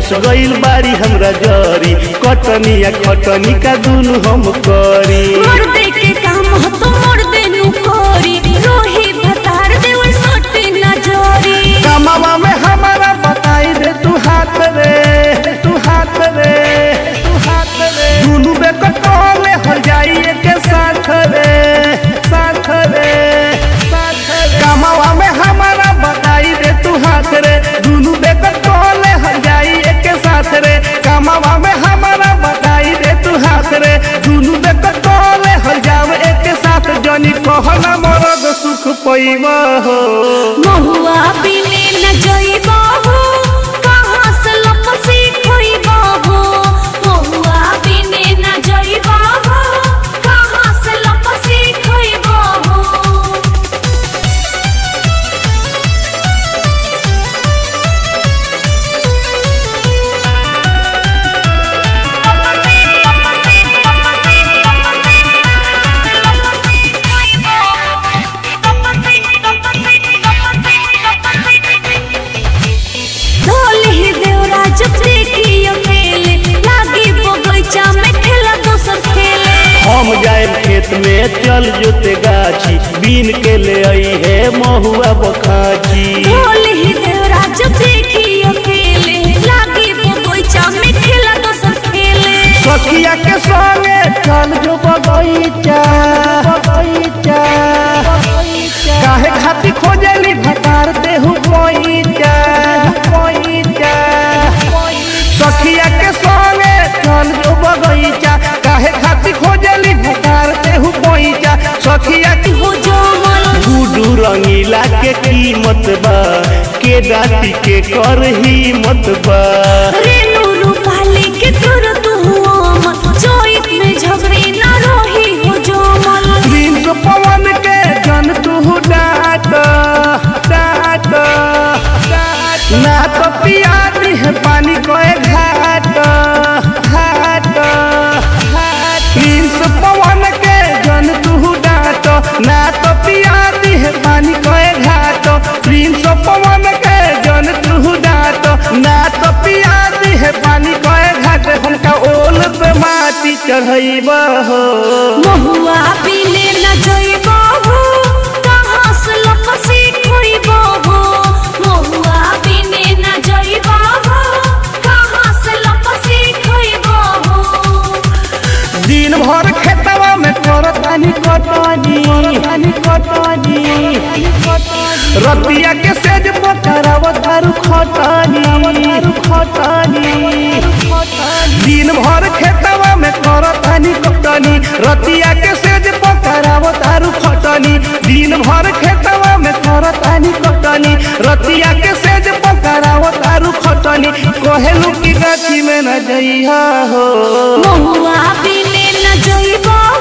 फंस गइल बारी हमरा जरी कटनी या खटनी का दुनु हम करी मर्दे के काम हो तो मर्दे नु कोरी रोही भतार देवल सोटे ना जोरी कमावा में हमारा बताई दे तू हाथ रे तू हाथ रे तू हाथ रे दुनु बेकटोले हो जाई के साथ रे साथ रे साथ रे कमावा में हमारा बताई दे तू हाथ रे दुनु बेकटोले हो जाई के साथ रे कमावा में हमारा बताई दे तू हाथ रे दुनु बेकटोले हो जावे एक साथ जनी कहना मरद सुख पैवा हो महुआ बिने न जइबो हो कहाँ से लपसी खोइबो हो महुआ बिने न जइबो हो कहाँ से लपसी खोइबो हो ढोल ही देवरा जब देखी अकेले लागी बगीचा में खेला दोसर खेले हम जाए खेत में चल जोते गाछी बीन के ले आई है महुआ बखाची ढोल ही देवरा जब देखी अकेले लागी बगीचा में खेला दोसर खेले सखिया के संगे चल जो बगीचा बगीचा काहे खाती खोजली भतार देहु पैचा पैचा सखिया के संगे चल जो बगीचा काहे खाती खोजली भतार देहु पैचा सखिया के हो जमल गुडू रंगीला के कीमत बा के डाटी के कर हिम्मत बा रेणु रूपाली के तुर तू अमल चोइत में झगड़ी ना रोही हो जमल प्रिंस पवन के जन तू डाट डाट ना तो पिया दी है पानी कोए घाट घाट घाट प्रिंस पवन के जन तू डाट ना तो पिया दी है पानी कोए घाट प्रिंस पवन के जन तू डाट ना तो पिया दी है पानी कोए घाट हमका ओल पे माटी चढ़ैबा हो महुआ बिने न जइबो हो कहाँ से लपसी खोइबो हो महुआ बिने न जइबो हो कहाँ से लपसी खोइबो हो दिन भर खेतवा में करतानी कटनी करतानी कटनी रतिया के सेज पकड़ाव तारू खटनी तारू खटनी दिन भर खेतवा में करतानी कटनी रतिया के सेज पकड़ाव तारू खटनी दिन भर खेतवा में करतानी कटनी रतिया के सेज पकड़ाव तारू खटनी कहेलू की गाछी में न जइहा हो महुआ बिने न जइबो